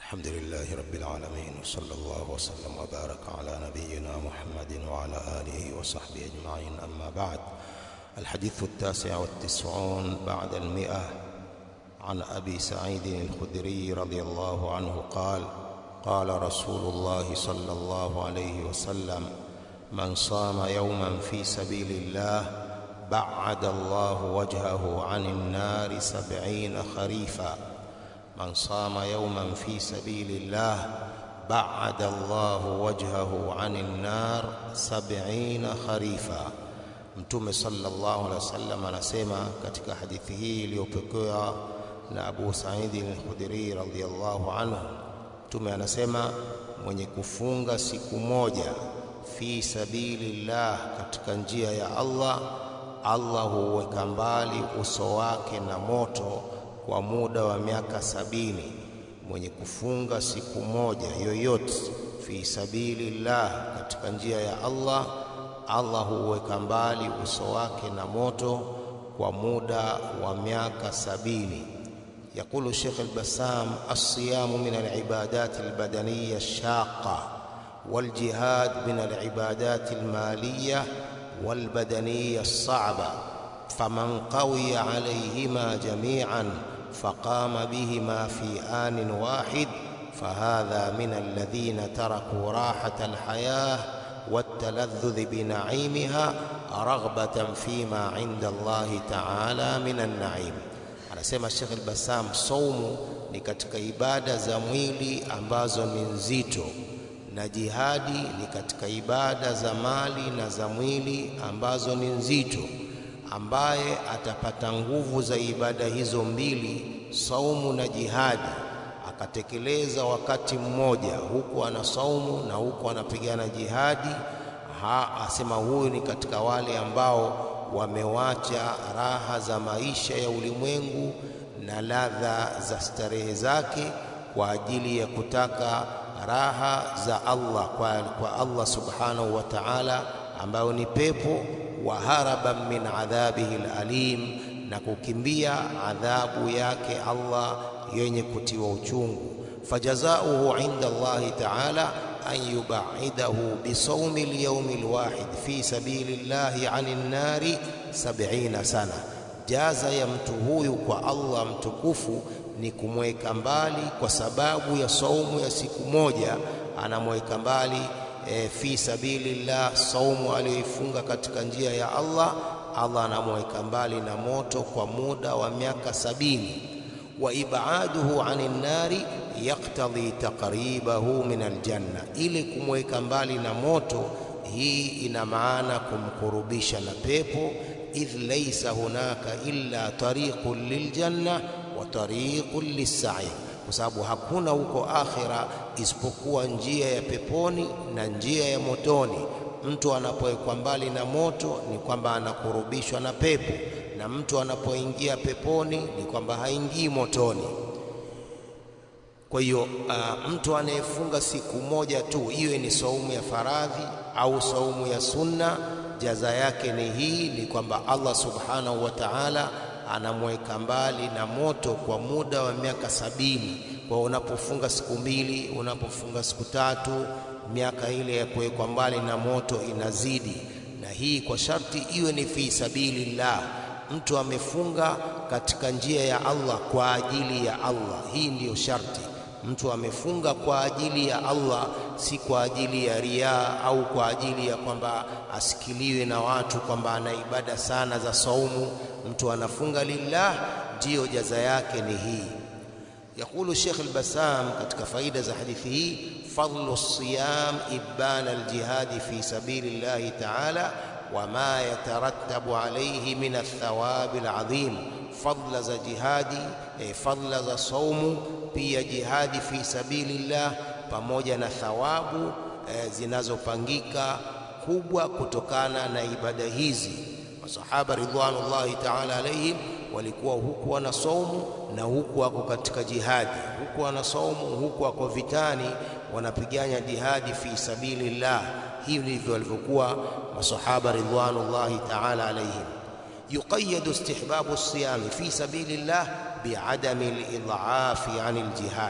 الحمد لله رب العالمين وصلى الله وسلم وبارك على نبينا محمد وعلى آله وصحبه أجمعين أما بعد الحديث التاسع والتسعون بعد المئة عن أبي سعيد الخدري رضي الله عنه قال قال رسول الله صلى الله عليه وسلم من صام يوما في سبيل الله بعد الله وجهه عن النار سبعين خريفا من صام يوما في سبيل الله بعد الله وجهه عن النار سبعين خريفا mtume sallallahu alaihi wasallam anasema katika hadithi hii iliyopokewa na Abu Sa'id al-Khudri radhiyallahu anhu mtume anasema mwenye kufunga siku moja fi sabilillah katika njia ya Allah Allah huweka mbali uso wake na moto kwa muda wa miaka sabini mwenye kufunga siku moja yoyote fi sabilillah katika njia ya Allah Allah huweka mbali uso wake na moto kwa muda wa miaka sabini يقول الشيخ البسام الصيام من العبادات البدنية الشاقة والجهاد من العبادات المالية والبدنية الصعبة فمن قوي عليهما جميعا فقام بهما في آن واحد فهذا من الذين تركوا راحة الحياة والتلذذ بنعيمها رغبة فيما عند الله تعالى من النعيم anasema Sheikh al-Bassam saumu ni katika ibada za mwili ambazo ni nzito na jihadi ni katika ibada za mali na za mwili ambazo ni nzito ambaye atapata nguvu za ibada hizo mbili saumu na jihadi akatekeleza wakati mmoja huku ana saumu na huku anapigana jihadi ha, asema huyu ni katika wale ambao wamewacha raha za maisha ya ulimwengu na ladha za starehe zake kwa ajili ya kutaka raha za Allah kwa, kwa Allah subhanahu wa ta'ala ambayo ni pepo wa haraban min adhabihi alalim na kukimbia adhabu yake Allah yenye kutiwa uchungu fajazauhu inda Allah ta'ala أن يبعده بصوم اليوم الواحد في سبيل الله عن النار سبعين سنة jaza ya mtu huyu kwa Allah mtukufu ni kumweka mbali kwa sababu ya saumu ya siku moja anamweka mbali e, fi sabilillah saumu aliyoifunga katika njia ya Allah Allah anamweka mbali na moto kwa muda wa miaka sabini wa ibaduhu anin nari yaktadhi taqribahu min aljanna, ili kumweka mbali na moto. Hii ina maana kumkurubisha na pepo, idh laysa hunaka illa tariqun liljanna wa tariqun lis-sa'i, kwa sababu hakuna huko akhira isipokuwa njia ya peponi na njia ya motoni. Mtu anapowekwa mbali na moto ni kwamba anakurubishwa na pepo, na mtu anapoingia peponi ni kwamba haingii motoni. Kwa hiyo uh, mtu anayefunga siku moja tu, iwe ni saumu ya faradhi au saumu ya sunna, jaza yake ni hii, ni kwamba Allah subhanahu wa ta'ala anamweka mbali na moto kwa muda wa miaka sabini. Kwa unapofunga siku mbili, unapofunga siku tatu, miaka ile ya kuwekwa mbali na moto inazidi, na hii kwa sharti iwe ni fi sabilillah mtu amefunga katika njia ya Allah kwa ajili ya Allah. Hii ndiyo sharti. Mtu amefunga kwa ajili ya Allah, si kwa ajili ya riaa au kwa ajili ya kwamba asikiliwe na watu kwamba ana ibada sana za saumu. Mtu anafunga lillah, ndiyo jaza yake ni hii. Yakulu Sheikh al-Bassam katika faida za hadithi hii, fadlu siyam ibana aljihadi fi sabilillahi ta'ala wama yatarattabu alayhi min athawabi alazim, fadla za jihadi eh, fadla za saumu pia jihadi fi sabilillah, pamoja na thawabu eh, zinazopangika kubwa kutokana na ibada hizi. Masahaba ridwanullahi ta'ala alayhim walikuwa huku wana saumu na huku wako katika jihadi, huku wana saumu, huku wako vitani, wanapigana jihadi fi sabilillah. Hivi ndivyo walivyokuwa masahaba ridwanullahi ta'ala alayhim. yuqayyadu istihbabu siyami fi sabilillah biadami lidhafi ani ljihad,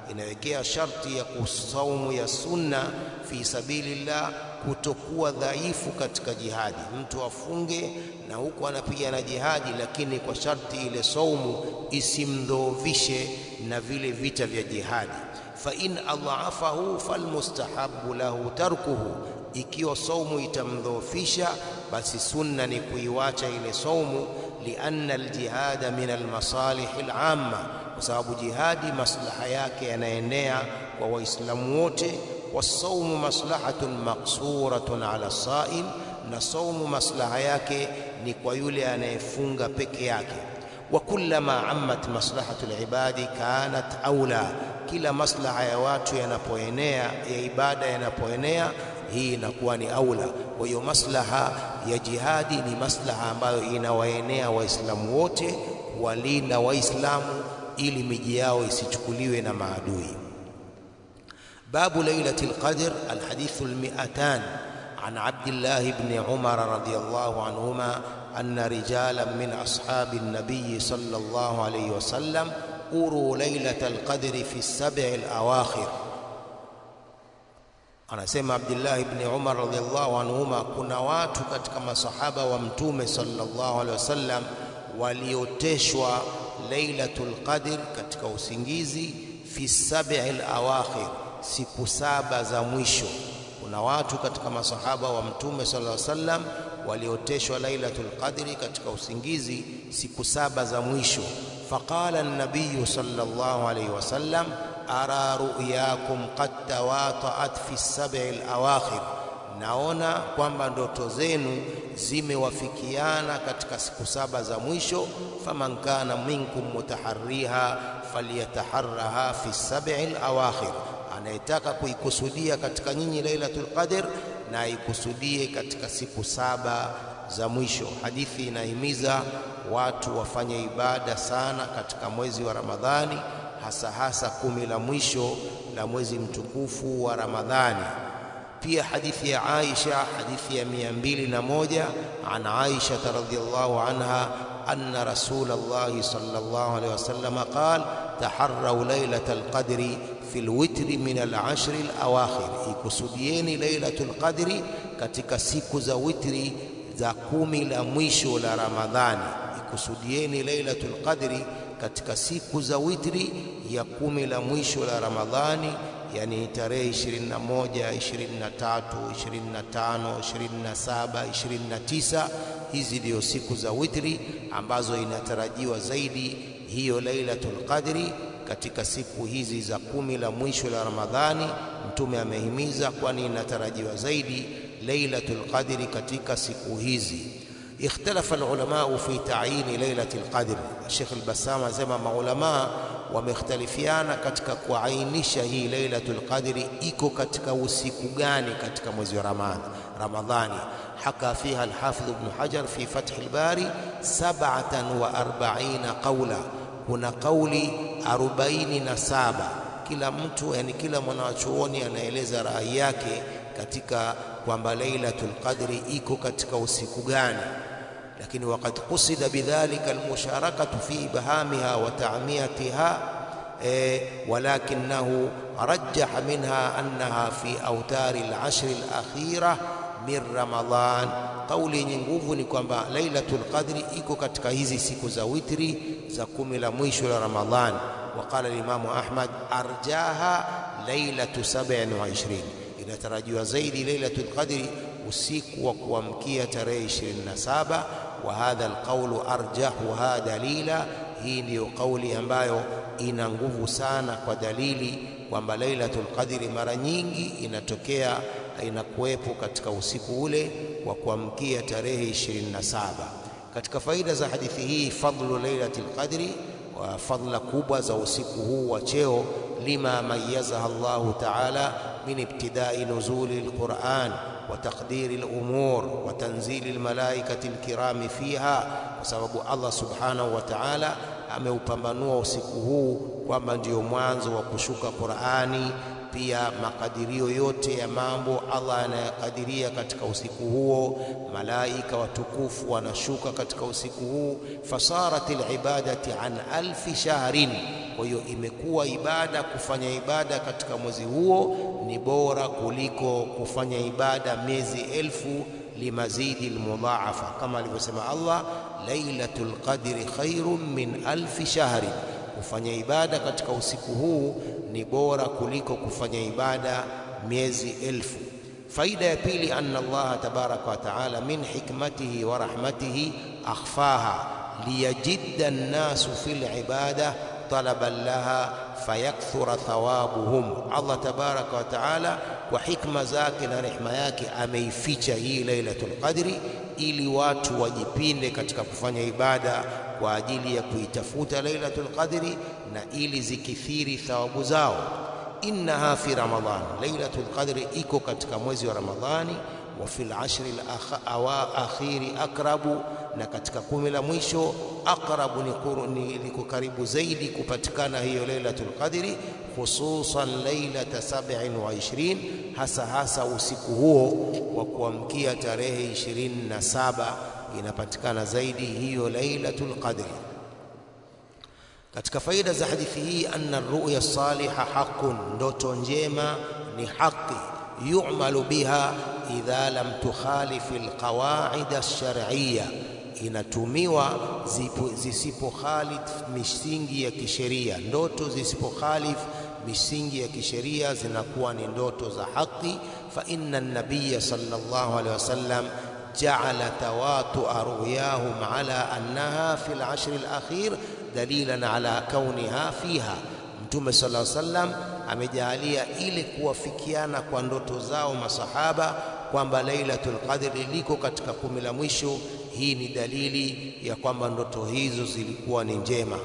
inawekea sharti ya kusaumu ya sunna fi sabilillah kutokuwa dhaifu katika jihadi. Mtu afunge na huku anapigana jihadi, lakini kwa sharti ile saumu isimdhoofishe na vile vita vya jihadi. Fa in adhaafahu falmustahabu lahu tarkuhu, ikiwa saumu itamdhoofisha, basi sunna ni kuiwacha ile saumu. Lianna aljihada min almasalih alamma, kwa sababu jihadi maslaha yake yanaenea kwa Waislamu wote wasaumu maslahatun maqsuratun ala saim, na saumu maslaha yake ni kwa yule anayefunga peke yake. Wa kullama ammat maslahatu libadi kanat aula, kila maslaha ya watu yanapoenea, ya ibada yanapoenea, hii inakuwa ni aula. Kwa hiyo maslaha ya jihadi ni maslaha ambayo inawaenea Waislamu wote, kuwalinda Waislamu ili miji yao isichukuliwe na maadui. باب ليلة القدر الحديث المئتان عن عبد الله بن عمر رضي الله عنهما أن رجالا من أصحاب النبي صلى الله عليه وسلم أروا ليلة القدر في السبع الأواخر anasema Abdullah ibn Umar radhiallahu anhuma, kuna watu katika masahaba wa Mtume sallallahu alaihi wasallam walioteshwa Lailatul Qadr katika usingizi fi sab'il awakhir siku saba za mwisho. Kuna watu katika masahaba wa Mtume sallallahu alaihi wasallam walioteshwa Lailatul Qadri katika usingizi siku saba za mwisho. Faqala an-nabiy sallallahu alaihi wasallam ara ru'yakum qad tawata'at fi sab'il awakhir, naona kwamba ndoto zenu zimewafikiana katika siku saba za mwisho. Faman kana minkum mutaharriha falyataharraha fi sab'il awakhir anayetaka kuikusudia katika nyinyi Lailatul Qadr na aikusudie katika siku saba za mwisho. Hadithi inahimiza watu wafanye ibada sana katika mwezi wa Ramadhani, hasa hasa kumi la mwisho la mwezi mtukufu wa Ramadhani. Pia hadithi ya Aisha, hadithi ya mia mbili na moja an Aisha radhiyallahu anha anna Rasulallahi sallallahu alaihi wasallam qala taharrau lailatal qadri fi lwitri min alashri alawakhir, ikusudieni lailatul qadri katika siku za witri za kumi la mwisho la Ramadhani. Ikusudieni lailatul qadri katika siku za witri ya kumi la mwisho la Ramadhani, yani tarehe 21, 23, 25, 27, 29. Hizi ndio siku za witri ambazo inatarajiwa zaidi hiyo lailatul qadri katika siku hizi za kumi la mwisho la Ramadhani. Mtume amehimiza, kwani inatarajiwa zaidi lailatul qadri katika siku hizi. Ikhtalafa alulama fi ta'yini lailatul qadri. Sheikh al-Bassam anasema maulama wamekhtalifiana katika kuainisha hii lailatul qadri iko katika usiku gani katika mwezi wa Ramadhani. Haka fiha al-Hafidh Ibn Hajar fi Fath al-Bari 47 qawla kuna kauli arobaini na saba. Kila mtu yani, kila mwanachuoni anaeleza rai yake katika kwamba Lailatul Qadri iko katika usiku gani, lakini waqad qusida bidhalika almusharakatu fi ibhamiha wa ta'miyatiha e, walakinahu rajjaha minha annaha fi autari al-ashri al-akhira min Ramadhan. Kauli yenye nguvu ni kwamba Lailatul Qadri iko katika hizi siku za witri za kumi la mwisho la Ramadhan. Waqala Limamu Ahmad arjaha lailatu 27, inatarajiwa zaidi Lailatul Qadri usiku wa kuamkia tarehe 27. Wa hadha alqaulu arjahuha dalila, hii ndiyo kauli ambayo ina nguvu sana kwa dalili kwamba Lailatul Qadri mara nyingi inatokea inakuwepo katika usiku ule wa kuamkia tarehe 27. Katika faida za hadithi hii, fadlu lailatul qadri, wa fadla kubwa za usiku huu wa cheo, lima mayazaha Allahu taala min ibtidai nuzuli alquran wa taqdiri alumur wa tanzili almalaikati alkirami fiha, kwa sababu Allah subhanahu wa taala ameupambanua usiku huu kwamba ndio mwanzo wa kushuka Qurani pia makadirio yote ya mambo Allah anayakadiria katika usiku huo. Malaika watukufu wanashuka katika usiku huu. fasarat alibadati an alfi shahrin, kwa hiyo imekuwa ibada, kufanya ibada katika mwezi huo ni bora kuliko kufanya ibada miezi elfu limazidi almudhaafa, kama alivyosema Allah, lailatul qadri khairun min alfi shahrin kufanya ibada katika usiku huu ni bora kuliko kufanya ibada miezi elfu. Faida ya pili, anna Allah tabaraka wa taala min hikmatihi wa rahmatihi akhfaha liyajidda nnasu fil ibada talaban laha fayakthura thawabuhum. Allah tabaraka wa taala kwa hikma zake na rehma yake ameificha hii Lailatul Qadri ili watu wajipinde katika kufanya ibada kwa ajili ya kuitafuta Lailatul Qadri na ili zikithiri thawabu zao. Innaha fi Ramadhan, Lailatul Qadri iko katika mwezi wa Ramadhani. Wa fil ashri al-akhiri akrabu, na katika kumi la mwisho akrabu ni karibu zaidi kupatikana hiyo Lailatul Qadri, khususan lailata 27 hasa hasa usiku huo wa kuamkia tarehe 27 inapatikana zaidi hiyo Lailatul Qadri. Katika faida za hadithi hii, anna ruya saliha haqqun, ndoto njema ni haki, yu'malu biha idha lam tukhalif alqawaid alshar'iyya, inatumiwa zisipokhalif misingi ya kisheria. Ndoto zisipokhalif misingi ya kisheria zinakuwa ni ndoto za haki. Fa inna an-nabiyya sallallahu alaihi wasallam ja'ala tawatua ruyahum ala annaha fi al-ashr al-akhir dalilan ala kauniha fiha. Mtume sallallahu alaihi wasallam amejaalia ile kuwafikiana kwa ndoto zao masahaba kwamba Lailatul Qadri liko katika kumi la mwisho. Hii ni dalili ya kwamba ndoto hizo zilikuwa ni njema.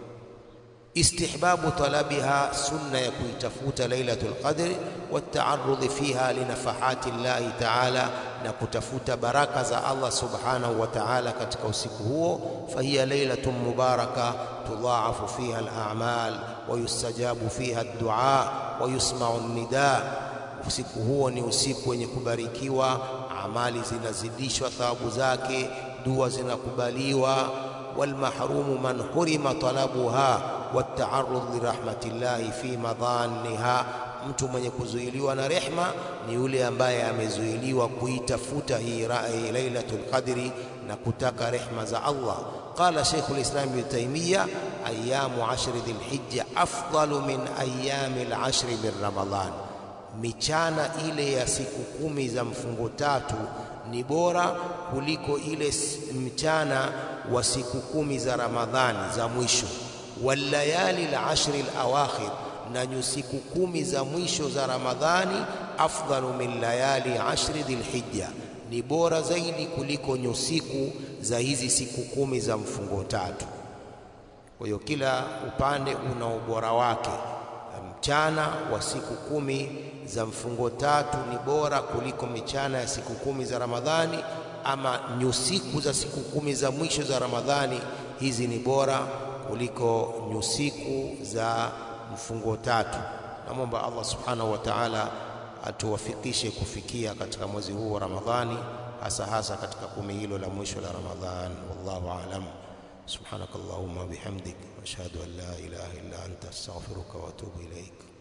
Istihbabu talabiha, sunna ya kuitafuta Lailatul Qadri, wataarudhi fiha linafahati llahi taala, na kutafuta baraka za Allah subhanahu wa ta'ala katika usiku huo. Fahiya lailatun mubaraka tudhaafu fiha al-a'mal wa yustajabu fiha ad-du'a wa yusma'u an-nida. Usiku huo ni usiku wenye kubarikiwa, amali zinazidishwa thawabu zake, dua zinakubaliwa. Walmahrumu man hurima talabuha wataarudh lirahmatillahi fi madhanniha, mtu mwenye kuzuiliwa na rehma ni yule ambaye amezuiliwa kuitafuta hii Lailatul Qadri na kutaka rehma za Allah. Qala Sheikhul Islam Ibn Taymiyyah, ayamu ashri dhilhijja afdalu min ayami al-ashri min Ramadhan, michana ile ya siku kumi za mfungo tatu ni bora kuliko ile mchana wa siku kumi za Ramadhani za mwisho. Wallayali al-ashri al-awakhir, na nyusiku kumi za mwisho za Ramadhani afdalu min layali ashri dhilhijja, ni bora zaidi kuliko nyusiku za hizi siku kumi za mfungo tatu. Kwa hiyo kila upande una ubora wake. Mchana wa siku kumi za mfungo tatu ni bora kuliko michana ya siku kumi za Ramadhani, ama nyusiku za siku kumi za mwisho za Ramadhani, hizi ni bora kuliko nyusiku za mfungo tatu. Namwomba Allah subhanahu wa ta'ala atuwafikishe kufikia katika mwezi huu wa Ramadhani, hasa hasa katika kumi hilo la mwisho la Ramadhan. Wallahu aalam. Subhanakallahumma bihamdik ashhadu an la ilaha illa anta astaghfiruka wa atubu ilaik.